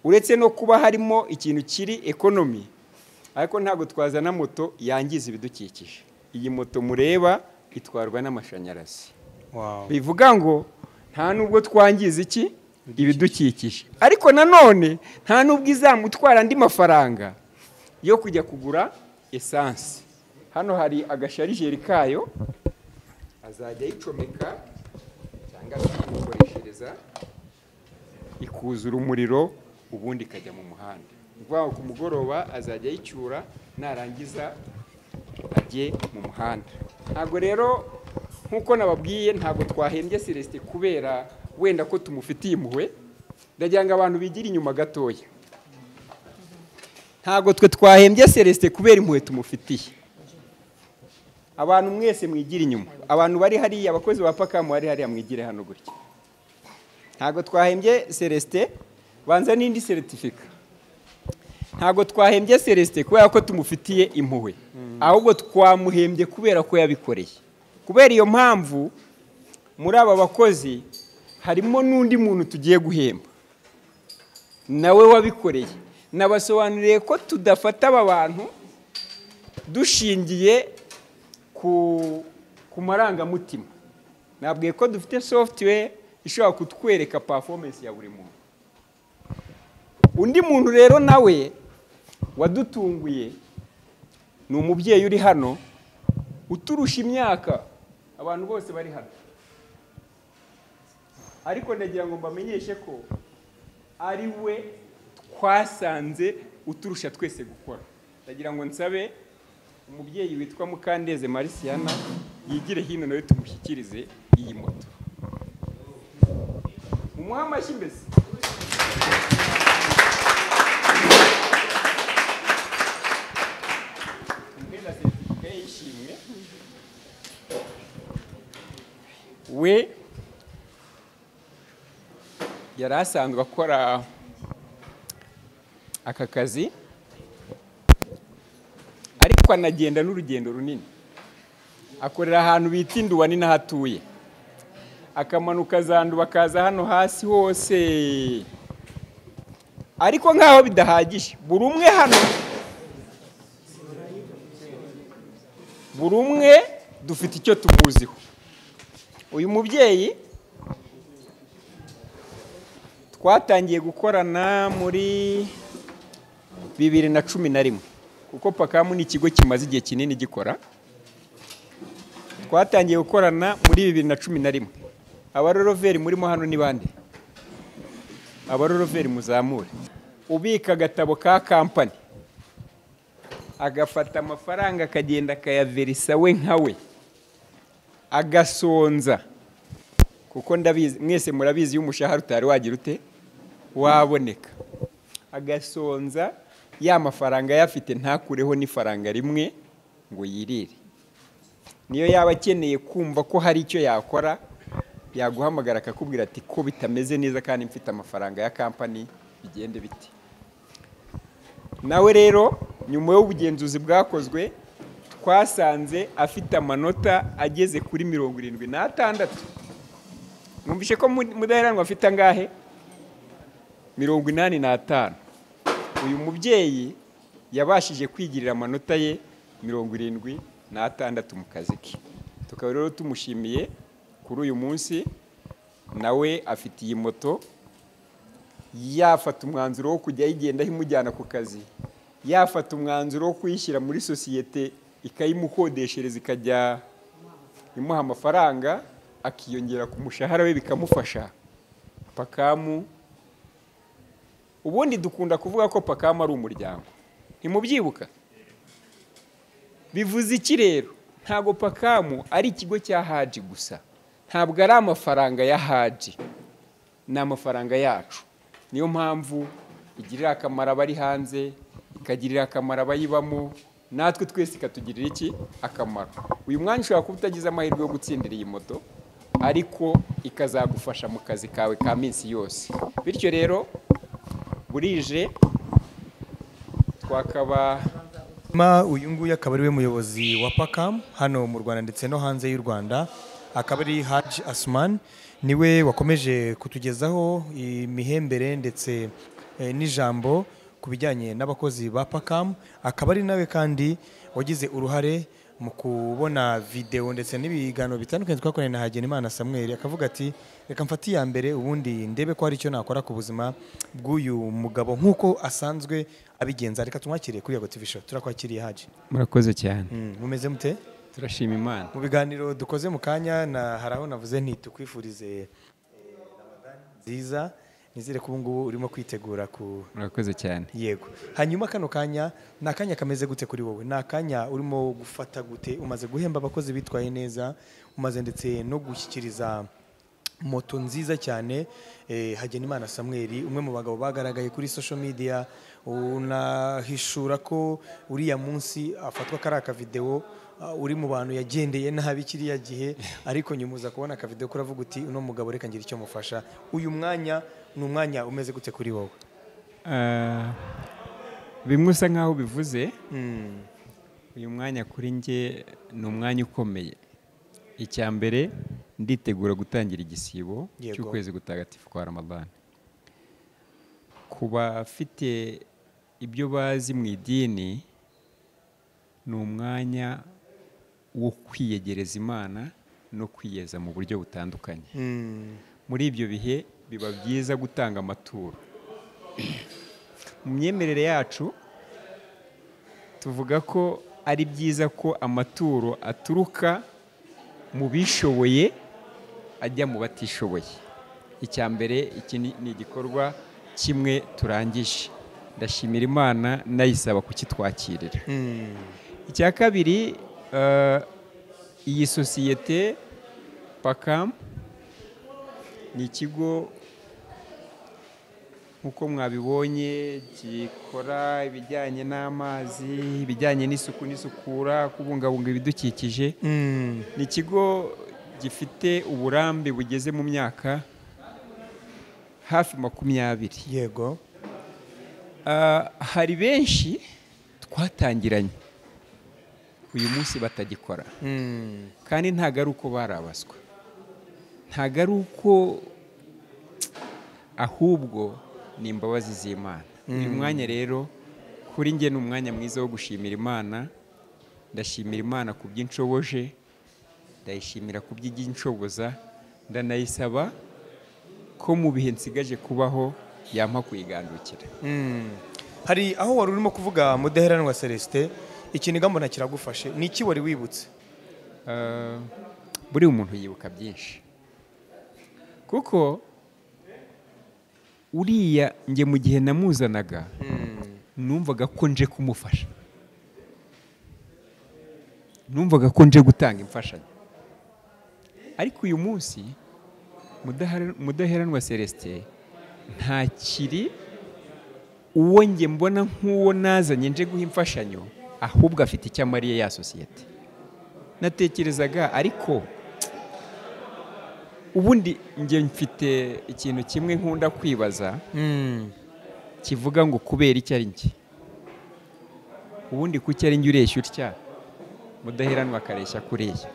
uretse no kuba harimo ikintu kiri ekonomi ariko ntabwo twazana moto yangiza ibidukikije iyi moto mureba itwarwa n'amashanyarazi bivuga ngo nta nubwo twangiza iki ibidukikije ariko nanone nta nubwo izamutwara andi mafaranga yo kujya kugura esanse hano hari agasharijeri kayo azajya ayicomeka cyangwa akayikoreshereza ikuzura umuriro ubundi ikajya mu muhanda ni ukuvuga ngo ku mugoroba azajya ayicyura narangiza ajye mu muhanda ntabwo rero nk'uko nababwiye ntabwo twahembye celestin kubera wenda ko tumufitiye impuhwe ndagira ngo abantu bigire inyuma gatoya ntabwo twe twahembye celestin kubera impuhwe tumufitiye abantu mwese mwigira inyuma abantu bari hariya abakozi ba pakamu bari hariya mwigire hano gutya ntabwo twahembye celestin banza n'indi seritifika ntabwo twahembye celestin kubera ko tumufitiye impuhwe ahubwo twamuhembye kubera ko yabikoreye kubera iyo mpamvu muri aba bakozi harimo n'undi muntu tugiye guhemba nawe wabikoreye nabasobanuriye ko tudafata aba bantu dushingiye ku ku marangamutima nabwiye ko dufite software ishobora kutwereka performance ya buri muntu undi muntu rero nawe wadutunguye ni umubyeyi uri hano uturusha imyaka abantu bose bari hano ariko nagira ngo mbamenyeshe ko ari we twasanze uturusha twese gukora ndagira ngo nsabe umubyeyi witwa mukandeze marisiyana yigire hino nawe tumushyikirize iyi moto mumuhe amashyi mbese Mumuhe na seritifika ye y'ishimwe. we yari asanzwe akora aka kazi ariko anagenda n'urugendo runini akorera ahantu bita induba ni naho atuye akamanuka za nduba akaza hano hasi hose ariko nk'aho bidahagije buri umwe hano buri umwe dufite icyo tumuziho uyu mubyeyi twatangiye gukorana muri bibiri na cumi na rimwe kuko pakamu ni ikigo kimaze igihe kinini gikora twatangiye gukorana muri bibiri na cumi na rimwe abaroroveri murimo hano ni bande abaroroveri muzamure ubika agatabo ka kampani agafata amafaranga akagenda akayaverisa we nka we agasonza kuko ndabizi mwese murabizi iyo umushahara utari wagira ute waboneka agasonza ya mafaranga ayafite ntakureho n'ifaranga rimwe ngo yirire niyo yaba akeneye kumva ko hari icyo yakora yaguhamagara akakubwira ati ko bitameze neza kandi mfite amafaranga ya kampani bigende bite nawe rero nyuma y'ubugenzuzi bwakozwe twasanze afite amanota ageze kuri mirongo irindwi n'atandatu mwumvishe ko mu- mudaheranwa afite angahe mirongo inani n'atanu uyu mubyeyi yabashije kwigirira amanota ye mirongo irindwi n'atandatu mu kazi ke tukaba rero tumushimiye kuri uyu munsi nawe afite iyi moto yafata umwanzuro wo kujya ayigendaho imujyana ku kazi yafata umwanzuro wo kuyishyira muri sosiyete ikayimukodeshereza ikajya imuha amafaranga akiyongera ku mushahara we bikamufasha pakamu ubundi dukunda kuvuga ko pakamu ari umuryango ntimubyibuka bivuze iki rero ntabwo pakamu ari ikigo cya haji gusa ntabwo ari amafaranga ya haji ni amafaranga yacu niyo mpamvu igirira akamaro abari hanze ikagirira akamaro abayibamo natwe twese ikatugirira iki akamaro uyu mwanya ushobora kuba utagize amahirwe yo gutsindira iyi moto ariko ikazagufasha mu kazi kawe ka minsi yose bityo rero burije twakaba Ma uyu nguyu akaba ari we muyobozi wa pakam hano mu rwanda ndetse no hanze y'u rwanda akaba ari haji asumani niwe wakomeje kutugezaho imihembere ndetse eh, n'ijambo ku bijyanye n'abakozi ba pakam akaba ari nawe kandi wagize uruhare mu kubona videwo ndetse n'ibiganiro bitandukanye twakoranye na Hagenimana Samuel akavuga ati reka mfate iya mbere ubundi ndebe ko hari icyo nakora ku buzima bw'uyu mugabo nk'uko asanzwe abigenza reka tumwakire kuri Yago TV show turakwakiriye Haji murakoze cyane Mm, mumeze mute turashima imana mu biganiro dukoze mu kanya na hari aho navuze nti tukwifurize eh, Ramadani nziza nizere ko ubu ngubu urimo kwitegura ku murakoze cyane yego hanyuma kano kanya ni akanya kameze gute kuri wowe ni akanya urimo gufata gute umaze guhemba abakozi bitwaye neza umaze ndetse no gushyikiriza moto nziza cyane eh, hagenimana samweri umwe mu bagabo bagaragaye kuri social media unahishura ko uriya munsi afatwa kari akavidewo ah, uri mu bantu yagendeye nabi kiriya gihe ariko nyuma uza kubona akavidewo kuravuga uti uno mugabo reka ngira icyo mufasha uyu mwanya ni umwanya umeze gute kuri wowe Ah, bimwe usa nkaho bivuze Mm. uyu mwanya kuri njye ni umwanya ukomeye icya mbere nditegura gutangira igisibo Yego. cy'ukwezi gutagatifu kwa ramadani ku bafite ibyo bazi mu idini ni umwanya wo kwiyegereza imana no kwiyeza mu buryo butandukanye Mm. muri ibyo bihe biba byiza gutanga amaturo mu myemerere yacu tuvuga ko ari byiza ko amaturo aturuka mu bishoboye ajya mu batishoboye icya mbere iki ni ni igikorwa kimwe turangije ndashimira imana nayisaba kukitwakirira Mm. icya kabiri eh, iyi sosiyete pakamu ni ikigo nk'uko mwabibonye gikora ibijyanye n'amazi ibijyanye n'isuku n'isukura kubungabunga ibidukikije Mm. ni ikigo gifite uburambe bugeze mu myaka hafi makumyabiri yego Ah, hari benshi twatangiranye uyu munsi batagikora Mm. kandi ntabwo ari uko barabaswa ntabwo ari uko ahubwo ni imbabazi z'imana uyu mwanya rero kuri njye ni umwanya mwiza wo gushimira imana ndashimira imana ku by'inshoboje ndayishimira ku by'inshoboza ndanayisaba ko mu bihe nsigaje kubaho yampa kuyigandukira Mm. hari aho wari urimo kuvuga mudaheranwa celestin ikintu mbona kiragufashe ni iki wari wibutse Ah, buri umuntu yibuka byinshi kuko uriya njye mu gihe namuzanaga numvaga ko nje kumufasha numvaga ko nje gutanga imfashanyo ariko uyu munsi Mudahara- mudaheranwa celestin ntakiri uwo njye mbona nk'uwo nazanye nje guha imfashanyo ahubwo afite icyo amariye ya sosiyete natekerezaga ariko ubundi njye mfite ikintu kimwe nkunda kwibaza Mm. kivuga ngo kubera iki ari njye ubundi kuki ari njye ureshya utya mudaheranwa akareshya kureshya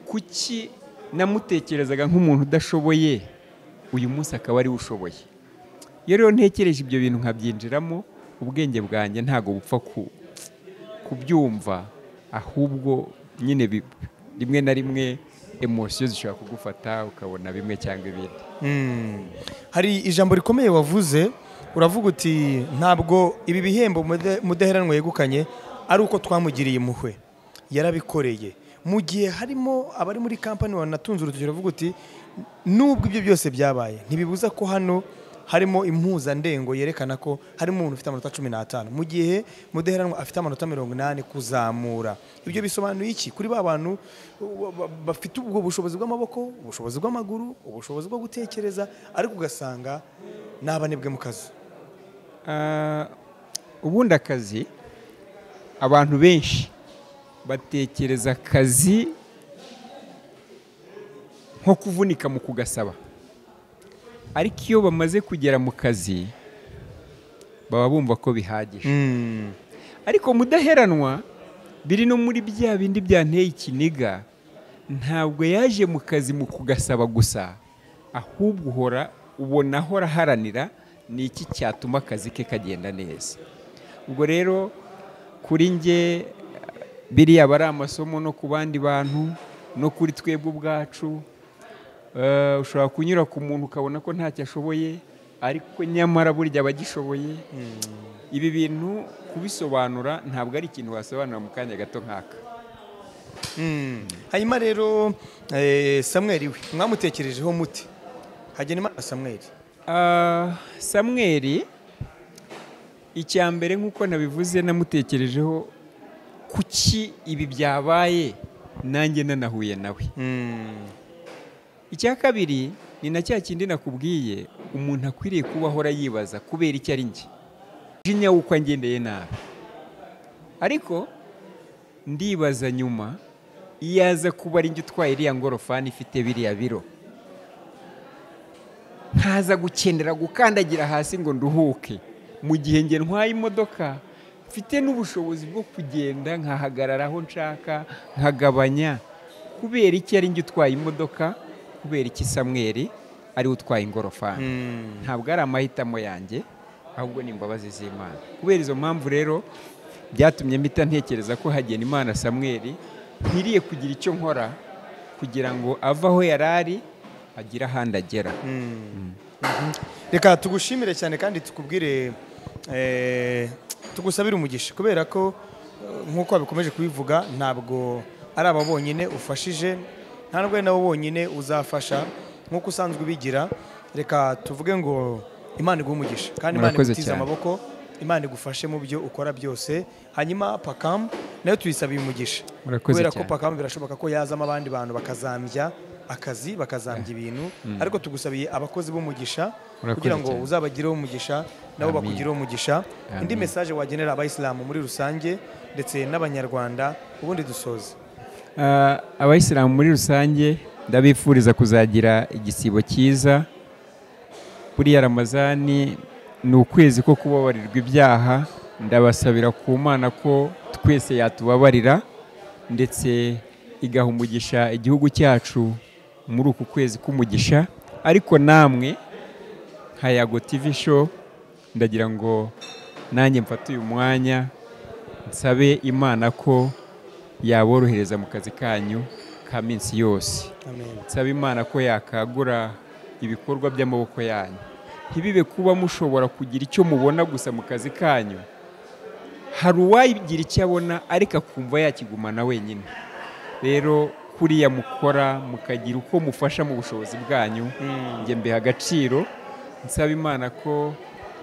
kuki namutekerezaga nk'umuntu udashoboye uyu munsi akaba ariwe ushoboye iyo rero ntekereje ibyo bintu nkabyinjiramo ubwenge bwanjye ntabwo bupfa ku kubyumva ahubwo nyine bi- rimwe na rimwe emosiyo zishobora kugufata ukabona bimwe cyangwa ibindi Mm. hari ijambo rikomeye wavuze uravuga uti ntabwo ibi bihembo Mude- mudaheranwa yegukanye ari uko twamugiriye impuhwe yarabikoreye mu gihe harimo abari muri kampani wanatunze urutoki uravuga uti nubwo ibyo byose byabaye ntibibuza ko hano harimo impuzandengo yerekana ko harimo umuntu ufite amanota cumi n'atanu mu gihe mudaheranwa afite amanota mirongo inani kuzamura ibyo bisobanuye iki kuri ba bantu uh, ba- bafite ubwo bushobozi bw'amaboko ubushobozi bw'amaguru ubushobozi bwo gutekereza ariko ugasanga ni abanebwe mu kazi Ah, ubundi akazi abantu benshi batekereza akazi nko kuvunika mu kugasaba ariko iyo bamaze kugera mu kazi baba bumva ko bihagije ariko mudaheranwa biri no muri bya bindi byanteye ikiniga ntabwo yaje mu kazi mu kugasaba gusa ahubwo uhora ubona ahora aharanira ni iki cyatuma akazi ke kagenda neza ubwo rero kuri nge biriya aba ari amasomo no ku bandi bantu no kuri twebwe ubwacu Eh, ushobora kunyura ku muntu ukabona ko ntacyo ashoboye ariko nyamara burya aba agishoboye ibi bintu kubisobanura ntabwo ari ikintu wasobanura mu kanya gato nk'aka Mm. hanyuma rero eh, samweli we mwamutekerejeho muti hagenimana samweli Ah, samweri icya mbere nk'uko nabivuze namutekerejeho kuki ibi byabaye nanjye nanahuye nawe Mm. icya kabiri ni na cya kindi nakubwiye umuntu akwiriye kuba ahora yibaza kubera icyo ari njye jinya w'uko angendeye nabi ariko ndibaza nyuma iyo aza kuba ari njye utwaye iriya ngorofani ifite biriya biro ntaza gukenera gukandagira hasi ngo nduhuke mu gihe njye ntwaye imodoka mfite n'ubushobozi bwo kugenda nkahagarara aho nshaka nkagabanya kubera iki ari njye utwaye imodoka kubera iki samweri ariwe utwaye ingorofani ntabwo ari amahitamo yanjye ahubwo ni imbabazi z'imana kubera izo mpamvu rero byatumye mpita ntekereza ko hagena imana samweri nkwiriye kugira icyo nkora kugira ngo ave aho yari ari agire ahandi agera reka tugushimire cyane kandi tukubwire eh, tugusabire umugisha kubera ko eh, nk'uko wabikomeje kubivuga ntabwo ari aba bonyine ufashije nta n'ubwo ari nabo bonyine uzafasha nk'uko usanzwe ubigira reka tuvuge ngo imana iguhe umugisha kandi imana Murakoze igutize cyane. amaboko imana igufashe mu byo ukora byose hanyuma pakamu nayo tuyisabiye umugisha Murakoze kubera ko cyane. pakamu birashoboka ko yazamo abandi bantu bakazambya akazi bakazambya ibintu ariko tugusabiye abakozi b'umugisha Murakoze kugira ngo cyane. uzabagireho umugisha nabo Amin. bakugireho umugisha Amin. indi mesaje wagenera abayisilamu muri rusange ndetse n'abanyarwanda ubundi dusoze Ah, abayisilamu muri rusange ndabifuriza kuzagira igisibo cyiza buriya ramazani ni ukwezi ko kubabarirwa ibyaha ndabasabira ku mana ko twese yatubabarira ndetse igaha umugisha igihugu cyacu muri uku kwezi k'umugisha ariko namwe nka yago tv show ndagira ngo nanjye mfate uyu mwanya nsabe imana ko yaborohereza mu kazi kanyu ka minsi yose amen nsaba imana ko yakagura ibikorwa by'amaboko yanyu ntibibe kuba mushobora kugira icyo mubona gusa mu kazi kanyu hari uwagira icyo abona ariko akumva yakigumana wenyine rero kuriya mukora mukagira uko mufasha mu bushobozi bwanyu njye mbiha agaciro nsaba imana ko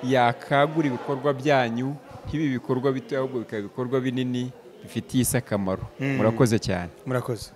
yakagura ibikorwa byanyu nk'ibi bikorwa bito ahubwo bikaba ibikorwa binini bifitiye isi akamaro murakoze cyane murakoze